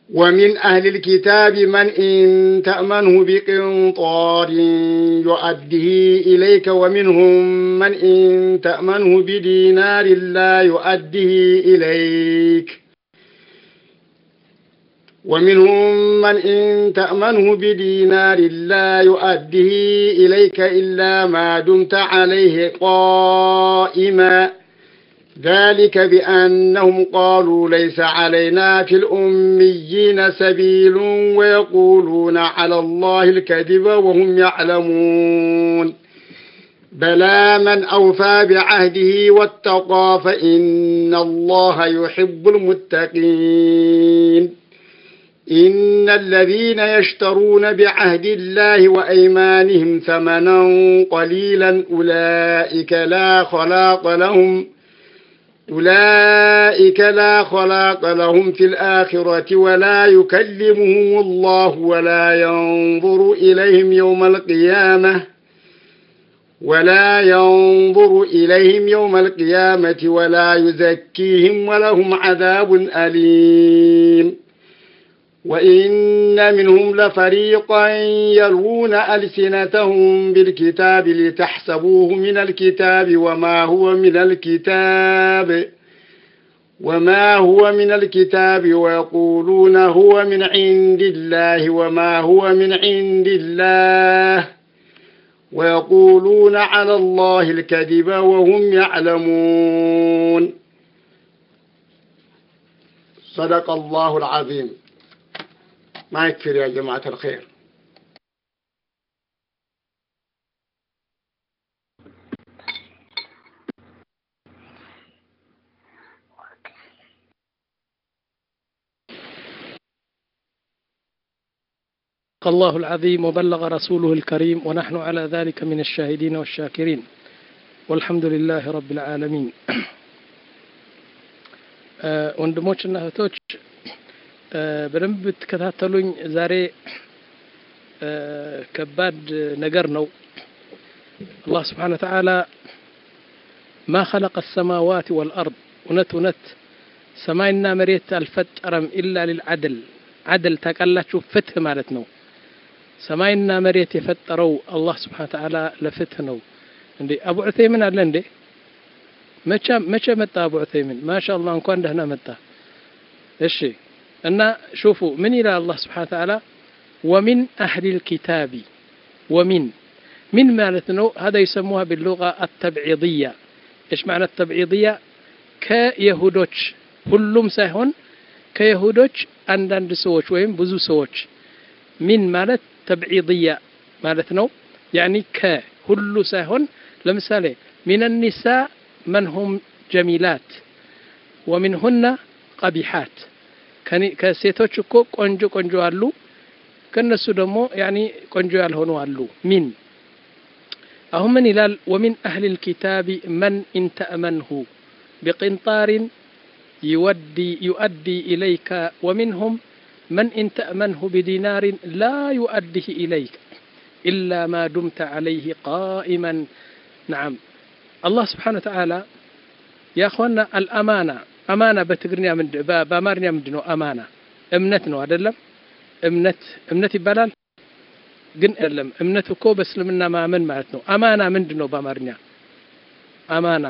ومن أهل الكتاب من إن تأمنه بقنطار يؤديه إليك ومنهم من إن تأمنه بدينار لا يؤديه إليك ومنهم من إن تأمنه بدينار لا يؤديه إليك إلا ما دمت عليه قائما ذلك بأنهم قالوا ليس علينا في الأميين سبيل ويقولون على الله الكذب وهم يعلمون بلى من أوفى بعهده واتقى فإن الله يحب المتقين إن الذين يشترون بعهد الله وأيمانهم ثمنا قليلا أولئك لا خلاق لهم أولئك لا خلاق لهم في الآخرة ولا يكلمهم الله ولا ينظر إليهم يوم القيامة ولا ينظر إليهم يوم القيامة ولا يزكيهم ولهم عذاب أليم وإن منهم لفريقا يلوون ألسنتهم بالكتاب لتحسبوه من الكتاب وما هو من الكتاب وما هو من الكتاب ويقولون هو من عند الله وما هو من عند الله ويقولون على الله الكذب وهم يعلمون صدق الله العظيم ما يكفر يا جماعة الخير الله العظيم وبلغ رسوله الكريم ونحن على ذلك من الشاهدين والشاكرين والحمد لله رب العالمين ወንድሞችና እህቶች በደንብ ብትከታተሉኝ ዛሬ ከባድ ነገር ነው አላህ ስብሓን ተዓላ ማ ኸለቀ ሰማዋት ወልአርድ እውነት እውነት ሰማይና መሬት አልፈጠረም ኢላ ሊልዓድል ዓድል ታውቃላችሁ ፍትህ ማለት ነው ሰማይና መሬት የፈጠረው አላህ ስብሓን ተዓላ ለፍትህ ነው እንዴ አቡ ዑተይምን አለ እንዴ መቼ መጣ አቡ ዑተይምን ማሻ አላህ እንኳን ደህና መጣ እሺ እና ሹፉ ምን ይላል አላህ ስብሓን ተዓላ ወሚን አህሊ ልኪታቢ ወሚን ሚን ማለት ነው هذا يسموها باللغة التبعيضية ايش معنى التبعيضية كيهودوች ሁሉም ሳይሆን ከይሁዶች አንዳንድ ሰዎች ወይም ብዙ ሰዎች ሚን ማለት ተብዒድያ ማለት ነው ያኒ ከሁሉ ሳይሆን ለምሳሌ ሚን ኒሳ መን ሁም ጀሚላት ወሚንሁና ቀቢሓት ከሴቶች እኮ ቆንጆ ቆንጆ አሉ ከነሱ ደግሞ ያኒ ቆንጆ ያልሆኑ አሉ ሚን አሁን ምን ይላል ወሚን አህሊ ልኪታቢ መን ኢንተእመንሁ ቢቅንጣሪን يودي يؤدي إليك ومنهم من إن تأمنه بدينار لا يؤديه إليك إلا ما دمت عليه قائما نعم الله سبحانه وتعالى يا أخوانا الأمانة أمانة بتقرنيا من بأمارنيا من دنو أمانة እምነት ነው አይደለም እምነት እምነት ይባላል ግን አይደለም እምነት እኮ በእስልምና ማመን ማለት ነው አማና ምንድን ነው በአማርኛ አማና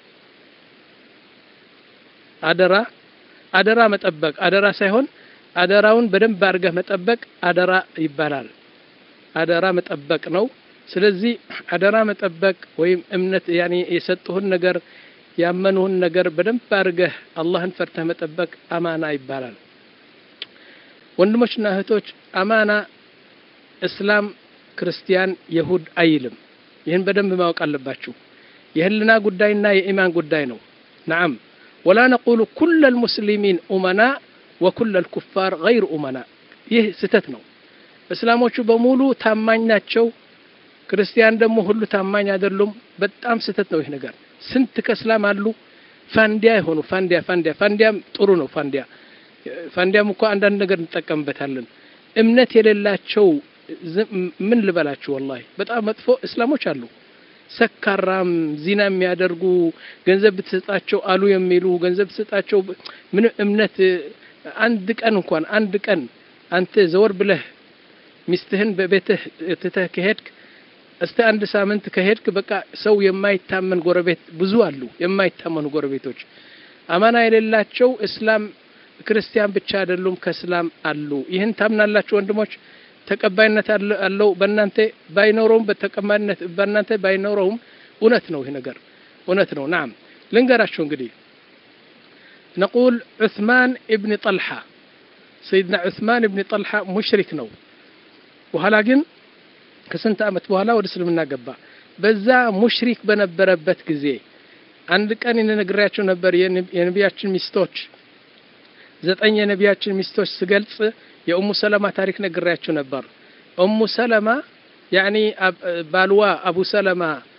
አደራ አደራ መጠበቅ አደራ ሳይሆን አደራውን በደንብ አድርገህ መጠበቅ አደራ ይባላል አደራ መጠበቅ ነው ስለዚህ አደራ መጠበቅ ወይም እምነት ያኔ የሰጡህን ነገር ያመኑህን ነገር በደንብ አድርገህ አላህን ፈርተህ መጠበቅ አማና ይባላል ወንድሞችና እህቶች አማና እስላም ክርስቲያን የሁድ አይልም ይህን በደንብ ማወቅ አለባችሁ የህልና ጉዳይና የኢማን ጉዳይ ነው ነዓም ولا نقول كل المسلمين أمناء وكل الكفار غير أمناء ይህ ስህተት ነው እስላሞቹ በሙሉ ታማኝ ናቸው ክርስቲያን ደግሞ ሁሉ ታማኝ አይደሉም በጣም ስህተት ነው ይህ ነገር ስንት ከእስላም አሉ ፋንዲያ የሆኑ ፋንዲያ ፋንዲያ ፋንዲያም ጥሩ ነው ፋንዲያ ፋንዲያም እኮ አንዳንድ ነገር እንጠቀምበታለን እምነት የሌላቸው ምን ልበላችሁ ወላሂ በጣም መጥፎ እስላሞች አሉ ሰካራም ዚና የሚያደርጉ ገንዘብ ብትሰጣቸው አሉ የሚሉ ገንዘብ ብትሰጣቸው ምንም እምነት አንድ ቀን እንኳን አንድ ቀን አንተ ዘወር ብለህ ሚስትህን በቤትህ ትተህ ከሄድክ እስቲ አንድ ሳምንት ከሄድክ በቃ ሰው የማይታመን ጎረቤት ብዙ አሉ። የማይታመኑ ጎረቤቶች አማና የሌላቸው እስላም ክርስቲያን ብቻ አይደሉም፣ ከእስላም አሉ። ይህን ታምናላችሁ ወንድሞች? ተቀባይነት አለው በእናንተ ባይኖረውም በተቀባይነት በእናንተ ባይኖረውም እውነት ነው። ይህ ነገር እውነት ነው። ናም ልንገራችሁ እንግዲህ ነቁል ዑስማን እብን ጠልሓ ሰይድና ዑስማን እብን ጠልሓ ሙሽሪክ ነው። በኋላ ግን ከስንት ዓመት በኋላ ወደ እስልምና ገባ። በዛ ሙሽሪክ በነበረበት ጊዜ አንድ ቀን የነግሬያቸው ነበር የነቢያችን ሚስቶች ዘጠኝ የነቢያችን ሚስቶች ስገልጽ የኡሙ ሰለማ ታሪክ ነግሬያችሁ ነበር። ኡሙ ሰለማ ያኒ ባልዋ አቡ ሰለማ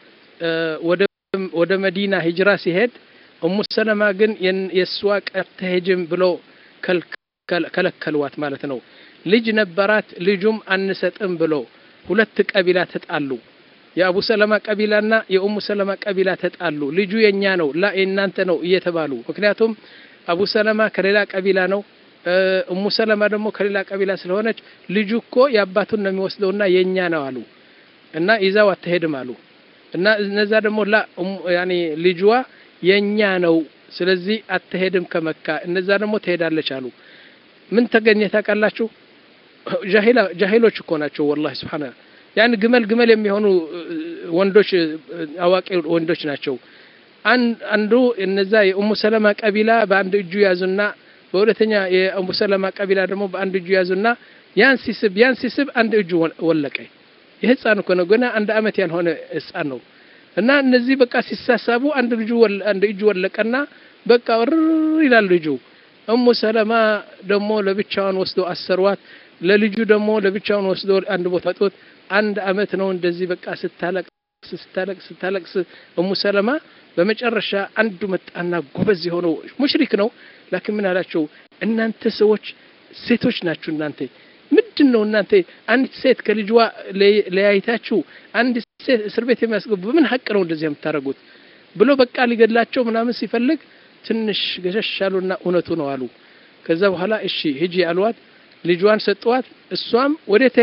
ወደ መዲና ሂጅራ ሲሄድ ኡሙ ሰለማ ግን የእሷ ቀርተሄጅም ብሎ ከለከልዋት ማለት ነው። ልጅ ነበራት፣ ልጁም አንሰጥም ብሎ ሁለት ቀቢላ ተጣሉ። የአቡ ሰለማ ቀቢላና የኡሙ ሰለማ ቀቢላ ተጣሉ። ልጁ የኛ ነው ላ የእናንተ ነው እየተባሉ ምክንያቱም አቡ ሰለማ ከሌላ ቀቢላ ነው እሙ ሰለማ ደግሞ ከሌላ ቀቢላ ስለሆነች ልጁ እኮ የአባቱን ነው የሚወስደውና የኛ ነው አሉ እና ይዛው አትሄድም አሉ እና እነዛ ደግሞ ላ ያኔ ልጅዋ የኛ ነው ስለዚህ አትሄድም ከመካ እነዛ ደግሞ ትሄዳለች አሉ ምን ተገኘ ታውቃላችሁ ጃሂሎች እኮ ናቸው ወላሂ ስብሓን ያን ግመል ግመል የሚሆኑ ወንዶች አዋቂ ወንዶች ናቸው አንዱ እነዛ የኡሙ ሰለማ ቀቢላ በአንድ እጁ ያዙና በሁለተኛ የኡሙ ሰለማ ቀቢላ ደግሞ በአንድ እጁ ያዙና ያን ሲስብ ያን ሲስብ አንድ እጁ ወለቀ። የህፃን እኮ ነው፣ ገና አንድ አመት ያልሆነ ህፃን ነው። እና እነዚህ በቃ ሲሳሳቡ አንድ ልጁ አንድ እጁ ወለቀና በቃ ር ይላል ልጁ። ኡሙ ሰለማ ደግሞ ለብቻዋን ወስዶ አሰርዋት። ለልጁ ደግሞ ለብቻውን ወስዶ አንድ ቦታ ጦት አንድ አመት ነው እንደዚህ በቃ ስታለቅስ ስታለቅስ ስታለቅስ ኡሙ ሰለማ በመጨረሻ አንዱ መጣና ጎበዝ የሆነው ሙሽሪክ ነው። ላኪን ምን አላቸው? እናንተ ሰዎች ሴቶች ናችሁ። እናንተ ምንድን ነው እናንተ አንዲት ሴት ከልጅዋ ለያይታችሁ አንድ ሴት እስር ቤት የሚያስገቡ በምን ሀቅ ነው እንደዚህ የምታደርጉት? ብሎ በቃ ሊገድላቸው ምናምን ሲፈልግ ትንሽ ገሸሽ አሉና እውነቱ ነው አሉ። ከዛ በኋላ እሺ ሂጂ አሏት። ልጇን ሰጠዋት። እሷም ወዴት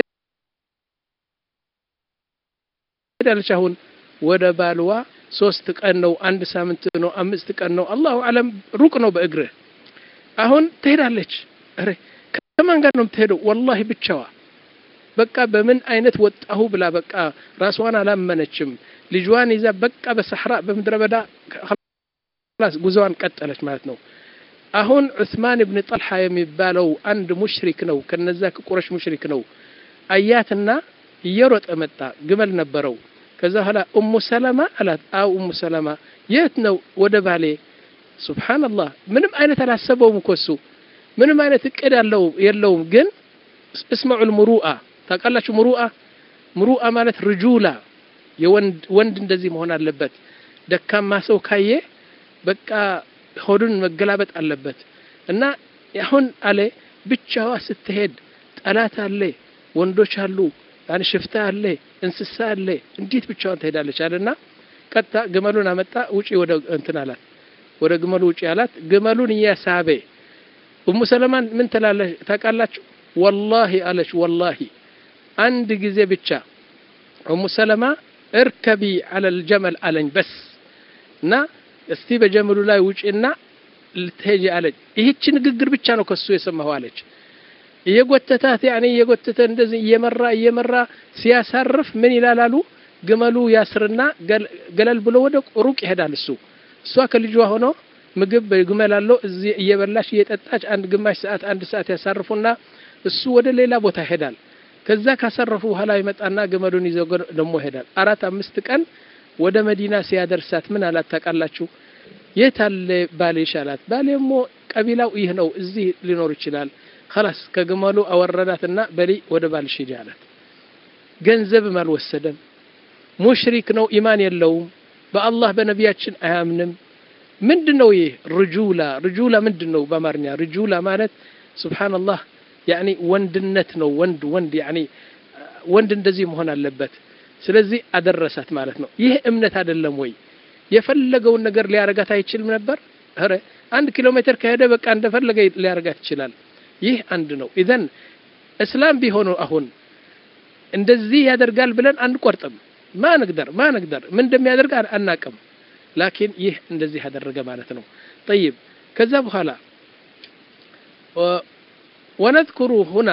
ሄዳለች? አሁን ወደ ባልዋ ሶስት ቀን ነው፣ አንድ ሳምንት ነው፣ አምስት ቀን ነው፣ አላሁ አለም ሩቅ ነው በእግርህ። አሁን ትሄዳለች። ኧረ ከማን ጋር ነው የምትሄደው? ወላሂ ብቻዋ በቃ በምን አይነት ወጣሁ ብላ በቃ ራስዋን አላመነችም። ልጇን ይዛ በቃ በሰሕራ በምድረ በዳ ጉዞዋን ቀጠለች ማለት ነው። አሁን ዑስማን ብን ጠልሓ የሚባለው አንድ ሙሽሪክ ነው፣ ከነዛ ከቁረሽ ሙሽሪክ ነው። አያትና እየሮጠ መጣ። ግመል ነበረው። ከዛ በኋላ ኡሙ ሰለማ አላት። አው ኡሙ ሰለማ የት ነው? ወደ ባሌ። ሱብሓነላህ ምንም አይነት አላሰበውም እኮ እሱ ምንም አይነት እቅድ አለው የለውም። ግን እስመዑል ሙሩአ ታውቃላችሁ? ሙሩአ ሙሩአ ማለት ርጁላ የወንድ ወንድ እንደዚህ መሆን አለበት። ደካማ ሰው ካየ በቃ ሆዱን መገላበጥ አለበት። እና አሁን አለ ብቻዋ ስትሄድ ጠላት አለ፣ ወንዶች አሉ፣ ያን ሽፍታ አለ፣ እንስሳ አለ። እንዴት ብቻዋን ትሄዳለች? አለና ቀጥታ ግመሉን አመጣ። ውጪ ወደ እንትን አላት፣ ወደ ግመሉ ውጪ አላት። ግመሉን እያሳበ ኡሙ ሰለማን ምን ትላለች ታውቃላችሁ? ወላሂ አለች፣ ወላሂ አንድ ጊዜ ብቻ ኡሙ ሰለማ እርከቢ አለል ጀመል አለኝ በስ እና እስቲ በጀምሉ ላይ ውጪና ልትሄጂ አለች። ይህች ንግግር ብቻ ነው ከሱ የሰማሁ አለች። እየጎተታት ያኔ እየጎተተ እንደዚህ እየመራ እየመራ ሲያሳርፍ ምን ይላላሉ? ግመሉ ያስርና ገለል ብሎ ወደ ሩቅ ይሄዳል። እሱ እሷ ከልጇ ሆኖ ምግብ በግመል አለው እዚህ እየበላች እየጠጣች አንድ ግማሽ ሰዓት አንድ ሰዓት ያሳርፉና እሱ ወደ ሌላ ቦታ ይሄዳል። ከዛ ካሳረፉ በኋላ ይመጣና ግመሉን ይዘው ደግሞ ይሄዳል። አራት አምስት ቀን ወደ መዲና ሲያደርሳት ምን አላት ታውቃላችሁ? የት አለ ባሌሽ አላት። ባሌሞ ቀቢላው ይህ ነው፣ እዚህ ሊኖር ይችላል። ኸላስ ከግመሉ አወረዳትና በሊ ወደ ባልሽ ሂጂ አላት። ገንዘብም አልወሰደም። ሙሽሪክ ነው፣ ኢማን የለውም፣ በአላህ በነቢያችን አያምንም። ምንድን ነው ይህ ርጁላ? ርጁላ ምንድን ነው በአማርኛ? ርጁላ ማለት ሱብሓነላህ ያኒ ወንድነት ነው። ወንድ ወንድ ያኒ ወንድ እንደዚህ መሆን አለበት። ስለዚህ አደረሳት ማለት ነው። ይህ እምነት አይደለም ወይ? የፈለገውን ነገር ሊያረጋት አይችልም ነበር? ኧረ አንድ ኪሎ ሜትር ከሄደ በቃ እንደፈለገ ሊያደርጋት ይችላል። ይህ አንድ ነው። ኢዘን እስላም ቢሆኑ አሁን እንደዚህ ያደርጋል ብለን አንቆርጥም። ማ ንግደር ማ ንግደር ምን እንደሚያደርግ አናቅም። ላኪን ይህ እንደዚህ ያደረገ ማለት ነው። ጠይብ ከዛ በኋላ ወነذኩሩ ሁና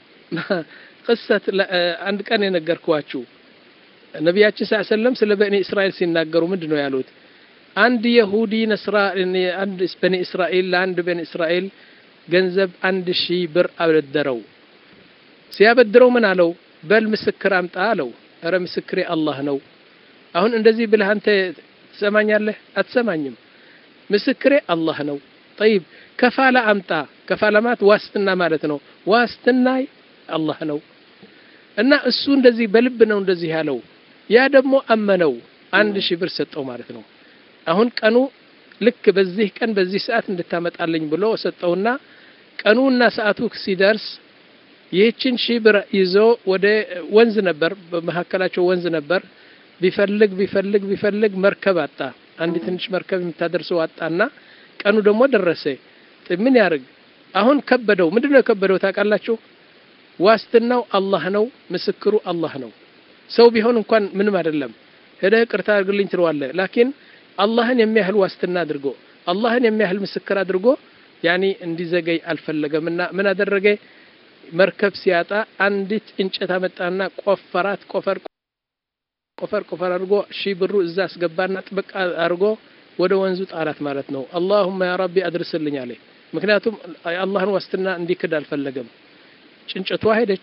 ቅሰት አንድ ቀን የነገርኳችሁ ነቢያችን ስ ሰለም ስለ በኒ እስራኤል ሲናገሩ ምንድን ነው ያሉት? አንድ የሁዲ ነስራ አንድ በኒ እስራኤል ለአንድ በኒ እስራኤል ገንዘብ አንድ ሺህ ብር አበደረው። ሲያበድረው ምን አለው? በል ምስክር አምጣ አለው። እረ ምስክሬ አላህ ነው። አሁን እንደዚህ ብለህ አንተ ትሰማኛለህ? አትሰማኝም። ምስክሬ አላህ ነው። ጠይብ ከፋላ አምጣ። ከፋላ ማለት ዋስትና ማለት ነው። ዋስትና አላህ ነው እና እሱ እንደዚህ በልብ ነው እንደዚህ ያለው። ያ ደግሞ አመነው አንድ ሺህ ብር ሰጠው ማለት ነው። አሁን ቀኑ ልክ በዚህ ቀን በዚህ ሰዓት እንድታመጣልኝ ብሎ ሰጠውና ቀኑና ሰዓቱ ሲደርስ ይህችን ሺህ ብር ይዞ ወደ ወንዝ ነበር፣ በመካከላቸው ወንዝ ነበር። ቢፈልግ ቢፈልግ ቢፈልግ መርከብ አጣ። አንድ ትንሽ መርከብ የምታደርሰው አጣና ቀኑ ደግሞ ደረሰ። ምን ያርግ? አሁን ከበደው። ምንድነው የከበደው ታውቃላችሁ? ዋስትናው አላህ ነው። ምስክሩ አላህ ነው። ሰው ቢሆን እንኳን ምንም አይደለም። ሄደህ ቅርታ አድርግልኝ ትለዋለህ። ላኪን አላህን የሚያህል ዋስትና አድርጎ አላህን የሚያህል ምስክር አድርጎ ያኒ እንዲዘገይ አልፈለገምና ምን አደረገ? መርከብ ሲያጣ አንዲት እንጨት አመጣና ቆፈራት። ቆፈር ቆፈር ቆፈር አድርጎ ሺህ ብሩ እዛ አስገባና ጥብቅ አድርጎ ወደ ወንዙ ጣላት ማለት ነው። አላሁመ ያ ረቢ አድርስልኝ አለ። ምክንያቱም የአላህን ዋስትና እንዲክድ አልፈለገም። ጭንጨቷ ሄደች።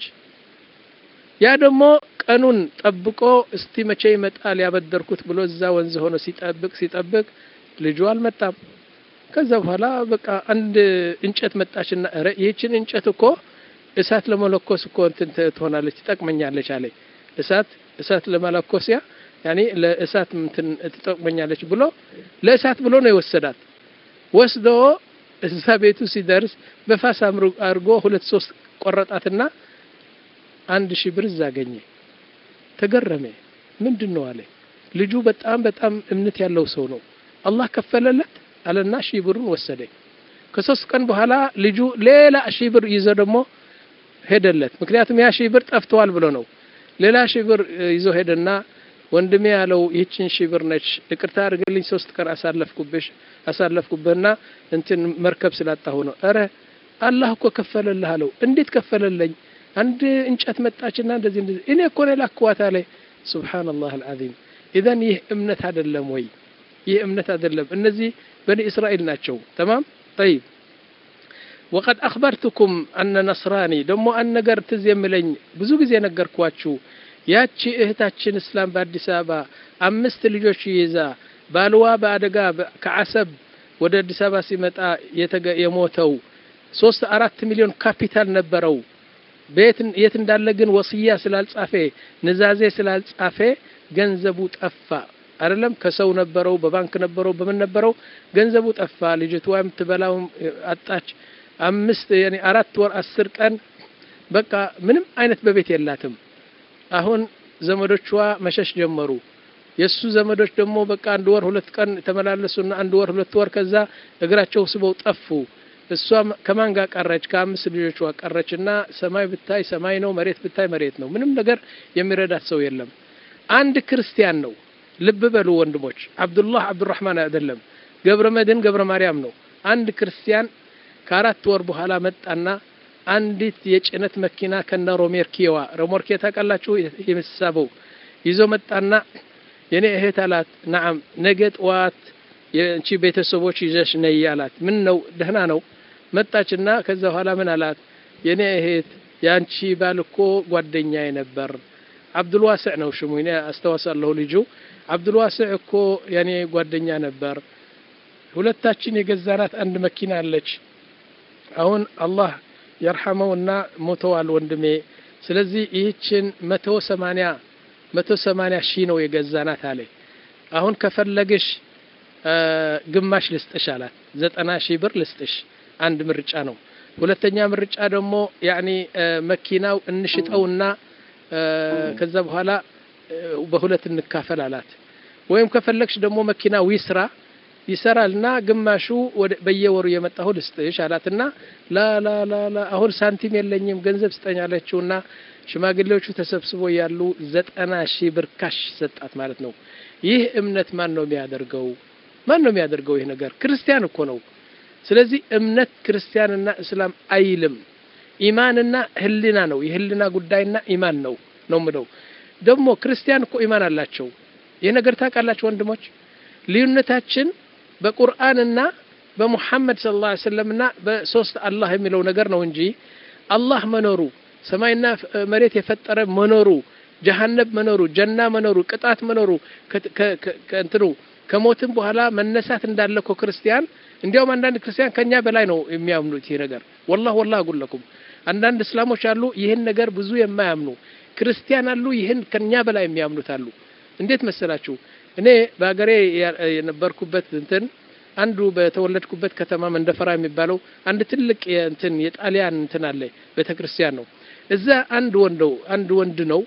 ያ ደግሞ ቀኑን ጠብቆ እስቲ መቼ ይመጣል ያበደርኩት ብሎ እዛ ወንዝ ሆኖ ሲጠብቅ ሲጠብቅ ልጁ አልመጣም። ከዛ በኋላ በቃ አንድ እንጨት መጣችና ኧረ ይህችን እንጨት እኮ እሳት ለመለኮስ እኮ እንትን ትሆናለች ትጠቅመኛለች አለ። እሳት እሳት ለመለኮስ ያ ያኔ ለእሳት እንትን ትጠቅመኛለች ብሎ ለእሳት ብሎ ነው የወሰዳት። ወስዶ እዛ ቤቱ ሲደርስ በፋስ አድርጎ ሁለት ሶስት ቆረጣትና አንድ ሺህ ብር እዛ አገኘ። ተገረመ። ምንድን ነው አለ። ልጁ በጣም በጣም እምነት ያለው ሰው ነው። አላህ ከፈለለት አለና ሺህ ብሩን ወሰደ። ከሶስት ቀን በኋላ ልጁ ሌላ ሺህ ብር ይዞ ደግሞ ሄደለት። ምክንያቱም ያ ሺህ ብር ጠፍተዋል ብሎ ነው። ሌላ ሺህ ብር ይዞ ሄደና ወንድሜ ያለው ይህችን ሺህ ብር ነች፣ ይቅርታ አድርግልኝ ሶስት ቀን አሳለፍኩብሽ አሳለፍኩብህና እንትን መርከብ ስላጣሁ ነው። ኧረ አላህ እኮ ከፈለልህ አለው። እንዴት ከፈለለኝ? አንድ እንጨት መጣችና እንደዚህ እንደዚህ እኔ እኮ ነው ላክዋት አለ። ሱብሃነላህ አልዓዚም። ኢዘን ይህ እምነት አይደለም ወይ? ይህ እምነት አይደለም። እነዚህ በኒ እስራኤል ናቸው። ተማም ጠይብ ወቀድ አኽበርቱኩም አነ ነስራኒ ደግሞ አንድ ነገር ትዝ የምለኝ ብዙ ጊዜ ነገርኳችሁ። ያቺ እህታችን እስላም በአዲስ አበባ አምስት ልጆች ይዛ ባልዋ በአደጋ ከአሰብ ወደ አዲስ አበባ ሲመጣ የሞተው ሶስት አራት ሚሊዮን ካፒታል ነበረው። ቤት የት እንዳለ ግን ወስያ ስላልጻፈ ንዛዜ ስላልጻፈ ገንዘቡ ጠፋ። አይደለም ከሰው ነበረው፣ በባንክ ነበረው፣ በምን ነበረው፣ ገንዘቡ ጠፋ። ልጅቷ የምትበላው አጣች። አምስት ያኔ አራት ወር አስር ቀን በቃ ምንም አይነት በቤት የላትም። አሁን ዘመዶቿ መሸሽ ጀመሩ። የእሱ ዘመዶች ደግሞ በቃ አንድ ወር ሁለት ቀን ተመላለሱና አንድ ወር ሁለት ወር ከዛ እግራቸው ስበው ጠፉ። እሷ ከማን ጋር ቀረች? ከአምስት ልጆቿ ቀረች እና ሰማይ ብታይ ሰማይ ነው፣ መሬት ብታይ መሬት ነው። ምንም ነገር የሚረዳት ሰው የለም። አንድ ክርስቲያን ነው። ልብ በሉ ወንድሞች፣ አብዱላህ አብዱራህማን አይደለም፣ ገብረ መድህን ገብረ ማርያም ነው። አንድ ክርስቲያን ከአራት ወር በኋላ መጣና አንዲት የጭነት መኪና ከነ ሮሜርኪዋ ሮሞርኬ ታውቃላችሁ? የምትሳበው ይዞ መጣና የኔ እህት አላት። ነዓም ነገ ጠዋት የእንቺ ቤተሰቦች ይዘሽ ነይ አላት። ምን ነው ደህና ነው። መጣችና ከዛ በኋላ ምን አላት? የኔ እህት የአንቺ ባል እኮ ጓደኛዬ ነበር። አብዱልዋስዕ ነው ሽሙ፣ እኔ አስታውሳለሁ። ልጁ አብዱልዋስዕ እኮ የኔ ጓደኛ ነበር። ሁለታችን የገዛናት አንድ መኪና አለች። አሁን አላህ የርሐመውና ሞተዋል ወንድሜ። ስለዚህ ይህችን መቶ ሰማንያ መቶ ሰማንያ ሺህ ነው የገዛናት አለ። አሁን ከፈለግሽ ግማሽ ልስጥሽ አላት። ዘጠና ሺህ ብር ልስጥሽ፣ አንድ ምርጫ ነው። ሁለተኛ ምርጫ ደግሞ ያኒ መኪናው እንሽጠውና ከዛ በኋላ በሁለት እንካፈል አላት። ወይም ከፈለግሽ ደግሞ መኪናው ይስራ፣ ይሰራልና ግማሹ በየወሩ የመጣሁ ልስጥሽ አላትና ላ ላ ላ ላ አሁን ሳንቲም የለኝም ገንዘብ ስጠኝ አለችውና ሽማግሌዎቹ ተሰብስቦ ያሉ ዘጠና ሺህ ብር ካሽ ሰጣት ማለት ነው። ይህ እምነት ማን ነው የሚያደርገው? ማን ነው የሚያደርገው? ይህ ነገር ክርስቲያን እኮ ነው። ስለዚህ እምነት ክርስቲያንና እስላም አይልም። ኢማንና ህልና ነው። የህልና ጉዳይና ኢማን ነው ነው ምለው ደግሞ ክርስቲያን እኮ ኢማን አላቸው። ይህ ነገር ታውቃላችሁ ወንድሞች፣ ልዩነታችን በቁርአንና በሙሐመድ ሰለላሁ ዐለይሂ ወሰለምና በሶስት አላህ የሚለው ነገር ነው እንጂ አላህ መኖሩ ሰማይና መሬት የፈጠረ መኖሩ ጀሀነብ መኖሩ ጀና መኖሩ ቅጣት መኖሩ ከእንትኑ ከሞትም በኋላ መነሳት እንዳለ እኮ ክርስቲያን እንዲያውም አንዳንድ ክርስቲያን ከኛ በላይ ነው የሚያምኑት ይህ ነገር ወላህ ወላህ አጉለኩም አንዳንድ እስላሞች አሉ ይህን ነገር ብዙ የማያምኑ ክርስቲያን አሉ ይህን ከኛ በላይ የሚያምኑት አሉ እንዴት መሰላችሁ እኔ በሀገሬ የነበርኩበት እንትን አንዱ በተወለድኩበት ከተማ መንደፈራ የሚባለው አንድ ትልቅ እንትን የጣሊያን እንትን አለ ቤተ ክርስቲያን ነው እዛ አንድ ወንደው አንድ ወንድ ነው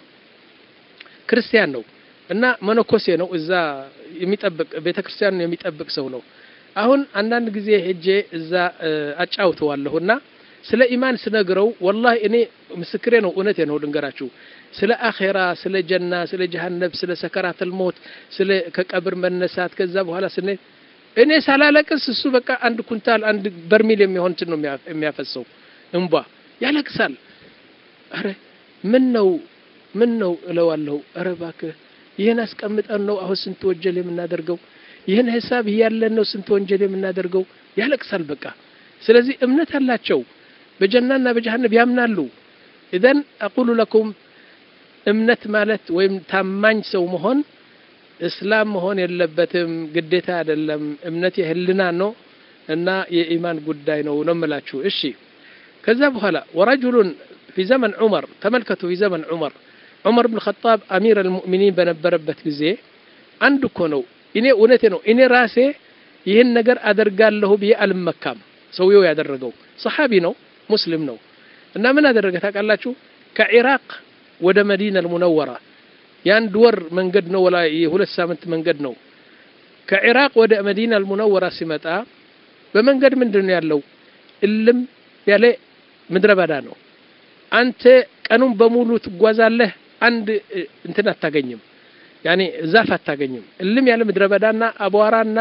ክርስቲያን ነው እና መነኮሴ ነው እዛ የሚጠብቅ ቤተ ክርስቲያኑን የሚጠብቅ ሰው ነው አሁን አንዳንድ ጊዜ ሄጄ እዛ አጫውተዋለሁና ስለ ኢማን ስነግረው ወላሂ እኔ ምስክሬ ነው እውነቴ ነው ልንገራችሁ ስለ አኼራ ስለ ጀና ስለ ጀሃነብ ስለ ሰከራተል ሞት ስለ ከቀብር መነሳት ከዛ በኋላ ስነ እኔ ሳላለቅስ እሱ በቃ አንድ ኩንታል አንድ በርሚል የሚሆን እንትን ነው የሚያፈሰው እንቧ ያለቅሳል አረ ምን ነው ምን ነው እለዋለሁ አረ እባክህ ይህን አስቀምጠን ነው አሁን ስንት ወንጀል የምናደርገው ይህን ሂሳብ እያለን ነው ስንት ወንጀል የምናደርገው ያለቅሳል በቃ ስለዚህ እምነት አላቸው በጀናና በጀሃነብ ያምናሉ ኢዘን አቁሉ ለኩም እምነት ማለት ወይም ታማኝ ሰው መሆን እስላም መሆን የለበትም ግዴታ አይደለም እምነት የህልና ነው እና የኢማን ጉዳይ ነው ነው የምላችሁ እሺ ከዛ በኋላ ወረጁሉን ፊ ዘመን ዑመር ተመልከቱ ፊ ዘመን ዑመር ዑመር ብን ኸጣብ አሚር አልሙእሚኒን በነበረበት ጊዜ አንድ እኮ ነው እኔ እውነቴ ነው እኔ ራሴ ይህን ነገር አደርጋለሁ ብዬ አልመካም ሰውየው ያደረገው ሰሓቢ ነው ሙስሊም ነው እና ምን አደረገ ታውቃላችሁ ከኢራቅ ወደ መዲና አልሙነወራ የአንድ ወር መንገድ ነው ወላ የሁለት ሳምንት መንገድ ነው ከኢራቅ ወደ መዲና አልሙነወራ ሲመጣ በመንገድ ምንድን ነው ያለው እልም ያለ ምድረ በዳ ነው አንተ ቀኑን በሙሉ ትጓዛለህ አንድ እንትን አታገኝም ያኔ ዛፍ አታገኝም እልም ያለ ምድረ በዳና አቧራና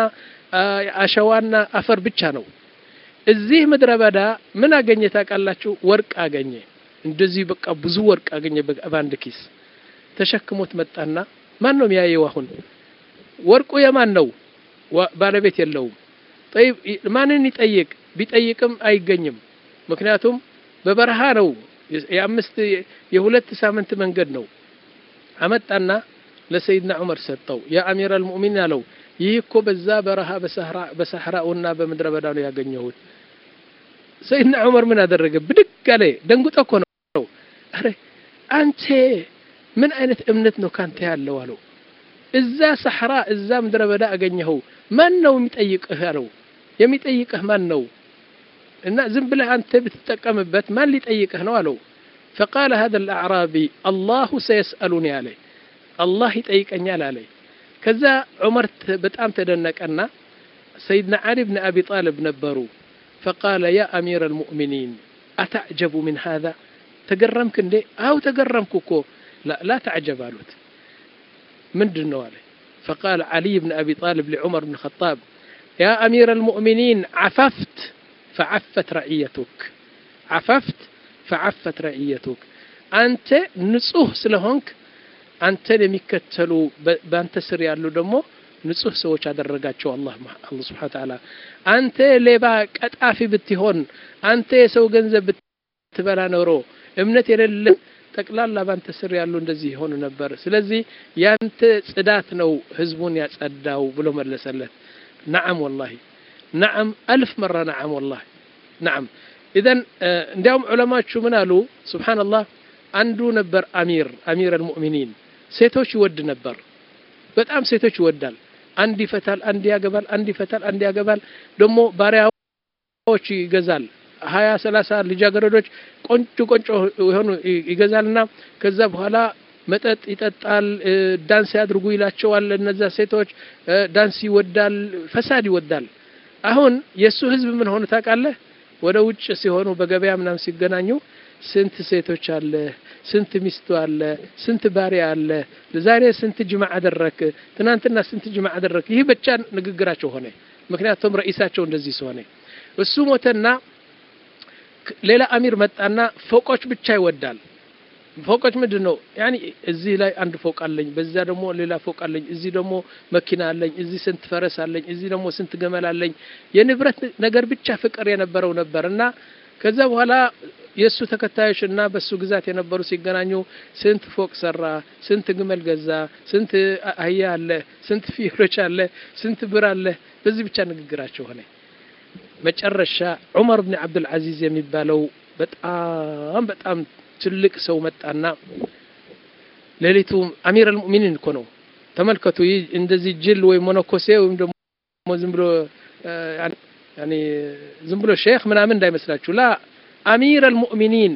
አሸዋና አፈር ብቻ ነው እዚህ ምድረ በዳ ምን አገኘ ታውቃላችሁ ወርቅ አገኘ እንደዚህ በቃ ብዙ ወርቅ አገኘ በአንድ ኪስ ተሸክሞት መጣና ማን ነው የሚያየው አሁን ወርቁ የማን ነው ባለቤት የለውም ጠይብ ማንን ይጠይቅ ቢጠይቅም አይገኝም ምክንያቱም በበረሃ ነው የአምስት የሁለት ሳምንት መንገድ ነው አመጣና ለሰይድና ዑመር ሰጠው ያ አሚር አልሙእሚን አለው ይህ እኮ በዛ በረሃ በሰሕራኡና በምድረ በዳ ነው ያገኘሁት ሰይድና ዑመር ምን አደረገ ብድግ አለ ደንጉጠ እኮ ነው አረ አንተ ምን አይነት እምነት ነው ካንተ ያለው አለው እዛ ሰሕራ እዛ ምድረ በዳ አገኘኸው ማን ነው የሚጠይቅህ አለው የሚጠይቅህ ማን ነው እና ዝም ብለህ አንተ ብትጠቀምበት ማን ሊጠይቅህ ነው አለው فقال هذا الأعرابي الله سيسألني عليه الله يጠይቀኛል አለ ከዛ ዑመር በጣም ተደነቀና ሰይድና ዓሊ ብን አቢ ጣልብ ነበሩ فقال يا أمير المؤمنين أتعجب من هذا تقرمك اندي أو تقرمك كو لا لا تعجب قالوت من دنو عليه فقال علي بن أبي طالب لعمر بن الخطاب يا أمير المؤمنين عففت فعفت رعيتك عففت فعفت رعيتك أنت نصوح سلهونك አንተን የሚከተሉ በአንተ ስር ያሉ ደግሞ ንጹህ ሰዎች አደረጋቸው አላህ አላህ Subhanahu Ta'ala አንተ ሌባ ቀጣፊ ብትሆን አንተ የሰው ገንዘብ ብትበላ ኖሮ እምነት የሌለ ጠቅላላ ባንተ ስር ያሉ እንደዚህ ይሆኑ ነበር ስለዚህ ያንተ ጽዳት ነው ህዝቡን ያጸዳው ብሎ መለሰለት ነዓም ወላሂ ነዓም አልፍ መራ ነዓም ወላሂ ነዓም ኢዘን እንዲያውም ዑለማዎቹ ምን አሉ ሱብሓነላህ አንዱ ነበር አሚር አሚር አልሙእሚኒን ሴቶች ይወድ ነበር በጣም ሴቶች ይወዳል አንድ ይፈታል አንድ ያገባል አንድ ይፈታል አንድ ያገባል ደግሞ ባሪያዎች ይገዛል ሀያ ሰላሳ ልጃገረዶች ቆንጆ ቆንጆ የሆኑ ይገዛልና ከዛ በኋላ መጠጥ ይጠጣል፣ ዳንስ ያድርጉ ይላቸዋል። እነዛ ሴቶች ዳንስ ይወዳል፣ ፈሳድ ይወዳል። አሁን የእሱ ህዝብ ምን ሆኑ ታውቃለህ? ወደ ውጭ ሲሆኑ በገበያ ምናምን ሲገናኙ ስንት ሴቶች አለ፣ ስንት ሚስቱ አለ፣ ስንት ባሪያ አለ፣ ዛሬ ስንት ጅማ አደረክ፣ ትናንትና ስንት ጅማ አደረክ። ይህ ብቻ ንግግራቸው ሆነ። ምክንያቱም ረኢሳቸው እንደዚህ ስለሆነ እሱ ሞተና ሌላ አሚር መጣና ፎቆች ብቻ ይወዳል። ፎቆች ምንድን ነው? ያኒ እዚህ ላይ አንድ ፎቅ አለኝ፣ በዛ ደግሞ ሌላ ፎቅ አለኝ፣ እዚህ ደግሞ መኪና አለኝ፣ እዚህ ስንት ፈረስ አለኝ፣ እዚህ ደግሞ ስንት ገመል አለኝ። የንብረት ነገር ብቻ ፍቅር የነበረው ነበር እና ከዛ በኋላ የእሱ ተከታዮች እና በእሱ ግዛት የነበሩ ሲገናኙ ስንት ፎቅ ሰራ፣ ስንት ግመል ገዛ፣ ስንት አህያ አለ፣ ስንት ፍየሎች አለ፣ ስንት ብር አለ። በዚህ ብቻ ንግግራቸው ሆነ። መጨረሻ ዑመር ብን ዓብዱልዓዚዝ የሚባለው በጣም በጣም ትልቅ ሰው መጣና ሌሊቱ አሚር አልሙእሚኒን እኮ ነው። ተመልከቱ። ይህ እንደዚህ ጅል ወይም ሞኖኮሴ ወይም ደግሞ ዝም ብሎ ያኔ ዝም ብሎ ሼክ ምናምን እንዳይመስላችሁ። ላ አሚር አልሙእሚኒን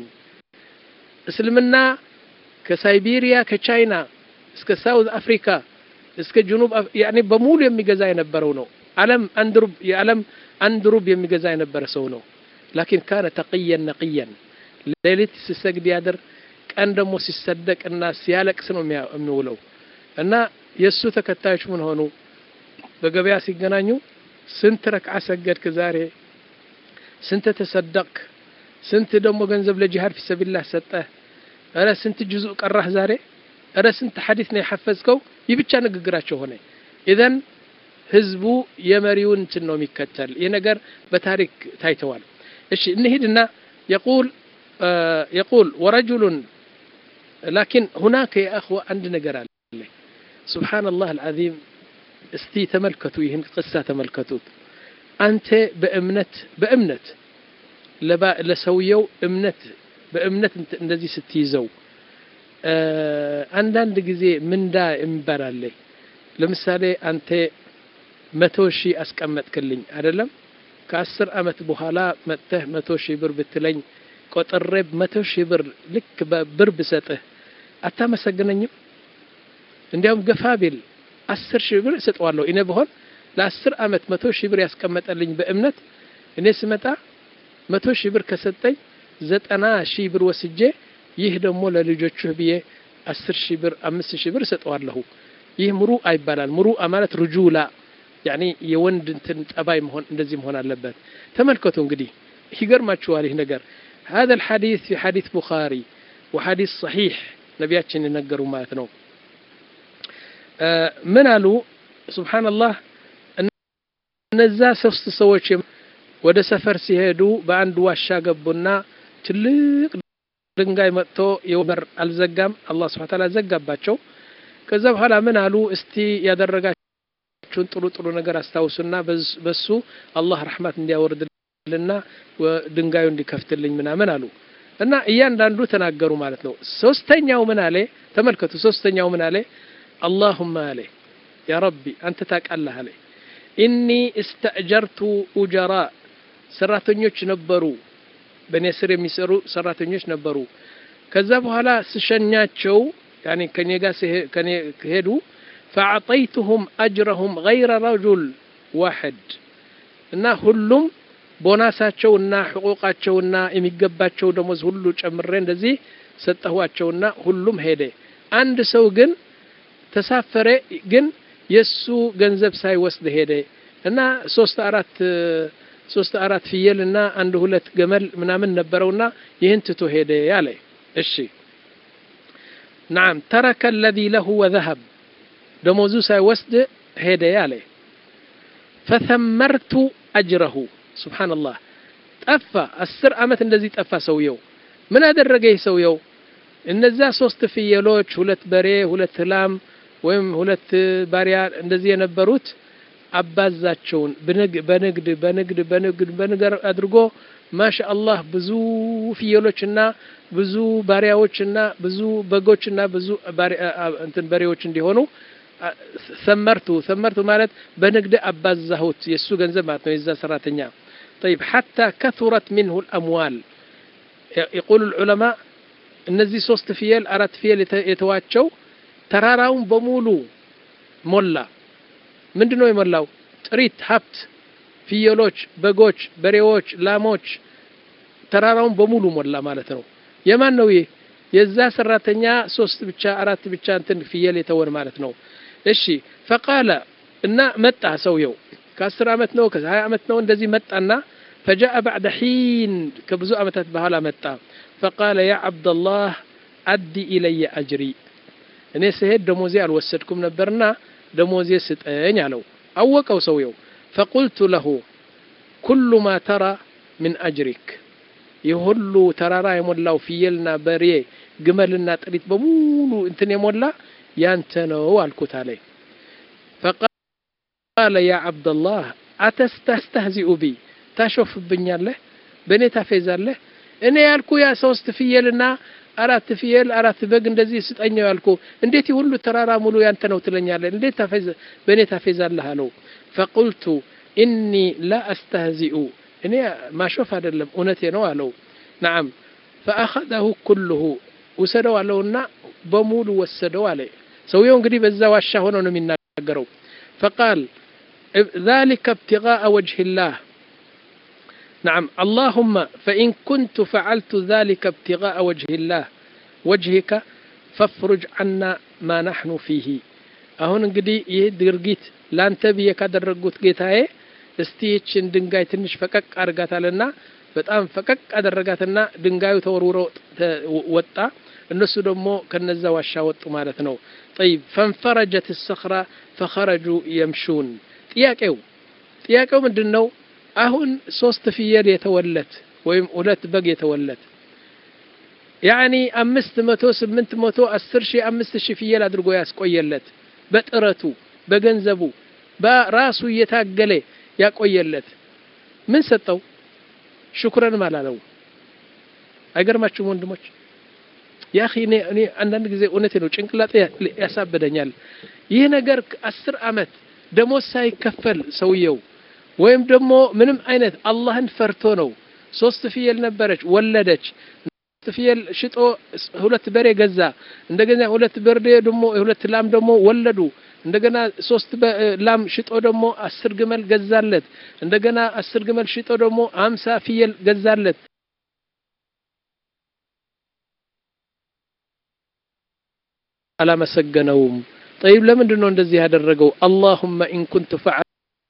እስልምና ከሳይቤሪያ ከቻይና እስከ ሳውዝ አፍሪካ እስከ ጅኑብ ያኔ በሙሉ የሚገዛ የነበረው ነው። ዓለም አንድ ሩብ የዓለም አንድ ሩብ የሚገዛ የነበረ ሰው ነው። ላኪን ካነ ተቅየን ነቅየን ሌሊት ሲሰግድ ያድር፣ ቀን ደግሞ ሲሰደቅና ሲያለቅስ ነው የሚውለው። እና የእሱ ተከታዮች ምን ሆኑ? በገበያ ሲገናኙ ስንት ረክዓ ሰገድክ ዛሬ? ስንት ተሰደቅክ? ስንት ደግሞ ገንዘብ ለጂሃድ ፊሰቢላህ ሰጠህ? እረ ስንት ጁዙእ ቀራህ ዛሬ? እረ ስንት ሐዲስ ነው የሐፈዝከው? ይህ ብቻ ንግግራቸው ሆነ። ኢዘን ህዝቡ የመሪውን እንትን ነው የሚከተል። ይህ ነገር በታሪክ ታይተዋል። እሺ እንሂድና የቁል የቁል ወረጁሉን ላኪን ሁናከ የአኽዋ አንድ ነገር አለ። ሱብሓነላህ አልዓዚም። እስቲ ተመልከቱ፣ ይህን ቅሳ ተመልከቱት። አንተ በእምነት በእምነት ለሰውየው እምነት በእምነት እንደዚህ ስትይዘው አንዳንድ ጊዜ ምንዳ የሚባል አለ። ለምሳሌ አንተ መቶ ሺህ አስቀመጥክልኝ አይደለም? ከአስር አመት በኋላ መጥተህ መቶ ሺህ ብር ብትለኝ ቆጥሬ መቶ ሺህ ብር ልክ በብር ብሰጥህ አታመሰግነኝም? እንዲያውም ገፋ ቢል አስር ሺህ ብር እሰጠዋለሁ። እኔ በሆን ለአስር አመት መቶ ሺህ ብር ያስቀመጠልኝ በእምነት እኔ ስመጣ መቶ ሺህ ብር ከሰጠኝ ዘጠና ሺህ ብር ወስጄ ይህ ደግሞ ለልጆችህ ብዬ አስር ሺህ ብር አምስት ሺህ ብር እሰጠዋለሁ። ይህ ሙሩአ ይባላል። ሙሩአ ማለት ርጁላ ያኒ የወንድ እንትን ጠባይ መሆን እንደዚህ መሆን አለበት። ተመልከቱ እንግዲህ ይገርማችኋል ይህ ነገር هذا الحديث في حديث بخاري وحديث صحيح ነቢያችን የነገሩ ማለት ነው። ምን አሉ? ሱብሓነላህ እነዛ ሶስት ሰዎች ወደ ሰፈር ሲሄዱ በአንድ ዋሻ ገቡና ትልቅ ድንጋይ መጥቶ የበር አልዘጋም። አላህ ሱብሓነሁ ወተዓላ ዘጋባቸው። ከዛ በኋላ ምን አሉ? እስቲ ያደረጋችሁን ጥሩ ጥሩ ነገር አስታውሱና በሱ አላህ ረሕማት እንዲያወርድልና ድንጋዩ እንዲከፍትልኝ ምናምን አሉ እና እያንዳንዱ ተናገሩ ማለት ነው። ሶስተኛው ምን አለ? ተመልከቱ። ሶስተኛው ምን አለ? አላሁማ አለ ያ ረቢ አንተ ታውቃለህ አለ ኢኒ እስተእጀርቱ ኡጀራ ሰራተኞች ነበሩ፣ በእኔ ስር የሚሰሩ ሰራተኞች ነበሩ። ከዛ በኋላ ስሸኛቸው ያኔ ከኔ ጋር ከኔ ከሄዱ ፈአዕጠይቱሁም አጅረሁም ገይረ ረጁል ዋሕድ እና ሁሉም ቦናሳቸውና ሕቁቃቸውና የሚገባቸው ደሞዝ ሁሉ ጨምሬ እንደዚህ ሰጠኋቸውና ሁሉም ሄደ። አንድ ሰው ግን ተሳፈረ፣ ግን የሱ ገንዘብ ሳይወስድ ሄደ እና ሶስት አራት ሶስት አራት ፍየል እና አንድ ሁለት ገመል ምናምን ነበረውና ይህን ትቶ ሄደ ያለ። እሺ ናም ተረከ አለዚ ለሁ ወዘሀብ ደሞዙ ሳይወስድ ሄደ ያለ። ፈተመርቱ አጅረሁ ሱብሓነላህ ጠፋ። አስር ዓመት እንደዚህ ጠፋ ሰውየው። ምን አደረገ ይህ ሰውየው? እነዛ ሶስት ፍየሎች፣ ሁለት በሬ፣ ሁለት ላም ወይም ሁለት ባሪያ እንደዚህ የነበሩት አባዛቸውን በንግድ በንግድ በንግድ በንግድ አድርጎ ማሻአላህ ብዙ ፍየሎችና ብዙ ባሪያዎችና ብዙ በጎችና ብዙ እንትን በሬዎች እንዲሆኑ ሰመርቱ ሰመርቱ ማለት በንግድ አባዛሁት የእሱ ገንዘብ ማለት ነው የዛ ሰራተኛ طيب حتى كثرت منه الأموال يقول العلماء እነዚህ ሶስት ፍየል አራት ፍየል የተዋቸው ተራራውን በሙሉ ሞላ። ምንድን ነው የሞላው? ጥሪት ሀብት፣ ፍየሎች፣ በጎች፣ በሬዎች፣ ላሞች ተራራውን በሙሉ ሞላ ማለት ነው። የማን ነው ይህ? የዛ ሰራተኛ ሶስት ብቻ አራት ብቻ እንትን ፍየል የተወን ማለት ነው። እሺ ፈቃለ እና መጣ ሰውየው ከአስር ዓመት ነው ከሀያ ዓመት ነው እንደዚህ መጣና ፈጃአ ባዕደ ሒን ከብዙ ዓመታት በኋላ መጣ። ፈቃለ ያ ዓብደላህ አዲ ኢለየ አጅሪ እኔ ስሄድ ደሞዜ አልወሰድኩም ነበርና ደሞዜ ስጠኝ አለው። አወቀው ሰውየው። ፈቁልቱ ለሁ ኩሉ ማ ተራ ምን አጅሪክ ይህ ሁሉ ተራራ የሞላው ፍየልና በሬ ግመልና ጥሪት በሙሉ እንትን የሞላ ያንተ ነው አልኩት አለ። ፈቃለ ያ ዓብደላህ አተስተስተህዚኡ ቢ ታሾፍብኛለህ፣ በእኔ ታፌዛለህ። እኔ ያልኩ ያ ሶስት ፍየልና አራት ፍየል አራት በግ እንደዚህ ስጠኘው ያልኩ እንዴት ሁሉ ተራራ ሙሉ ያንተ ነው ትለኛለህ? እንዴት ታፌዝ በእኔ ታፌዛለህ አለው። ፈቁልቱ ኢኒ ላ አስተህዚኡ እኔ ማሾፍ አይደለም እውነቴ ነው አለው። ነዓም ፈአኸዘሁ ኩልሁ ውሰደው አለውና በሙሉ ወሰደው አለ። ሰውየው እንግዲህ በዛ ዋሻ ሆኖ ነው የሚናገረው። ፈቃል ዛሊከ እብትጋአ ወጅሂላህ ነዓም አላሁመ ፈኢን ኩንቱ ፈዓልቱ ዛሊከ እብትጋአ ወጅሂላህ ወጅሂከ ፈፍሩጅ ዓና ማ ናሕኑ ፊሂ። አሁን እንግዲህ ይህ ድርጊት ላንተ ብዬ ካደረጉት ጌታዬ እስቲ ይችን ድንጋይ ትንሽ ፈቀቅ አድርጋታልና በጣም ፈቀቅ አደረጋትና ድንጋዩ ተወርውሮ ወጣ። እነሱ ደግሞ ከነዛ ዋሻ ወጡ ማለት ነው። ጠይብ ፈንፈረጀት ሰኽራ ፈኸረጁ የምሹን። ጥያቄው ጥያቄው ምንድን ነው? አሁን ሶስት ፍየል የተወለት ወይም ሁለት በግ የተወለት ያኒ አምስት መቶ ስምንት መቶ አስር ሺህ አምስት ሺህ ፍየል አድርጎ ያስቆየለት በጥረቱ በገንዘቡ በራሱ እየታገለ ያቆየለት ምን ሰጠው? ሽኩረንም አላለው። አይገርማችሁም ወንድሞች? ያ እኔ እኔ አንዳንድ ጊዜ እውነቴ ነው ጭንቅላጤ ያሳብደኛል። ይህ ነገር አስር አመት ደሞዝ ሳይከፈል ሰውየው ወይም ደግሞ ምንም አይነት አላህን ፈርቶ ነው። ሶስት ፍየል ነበረች፣ ወለደች። ሶስት ፍየል ሽጦ ሁለት በሬ ገዛ። እንደገና ሁለት በሬ ደግሞ ሁለት ላም ደግሞ ወለዱ። እንደገና ሶስት ላም ሽጦ ደግሞ አስር ግመል ገዛለት። እንደገና አስር ግመል ሽጦ ደግሞ አምሳ ፍየል ገዛለት። አላመሰገነውም። ጠይብ ለምንድን ነው እንደዚህ ያደረገው? አላሁመ ኢን ኩንቱ ፈዐ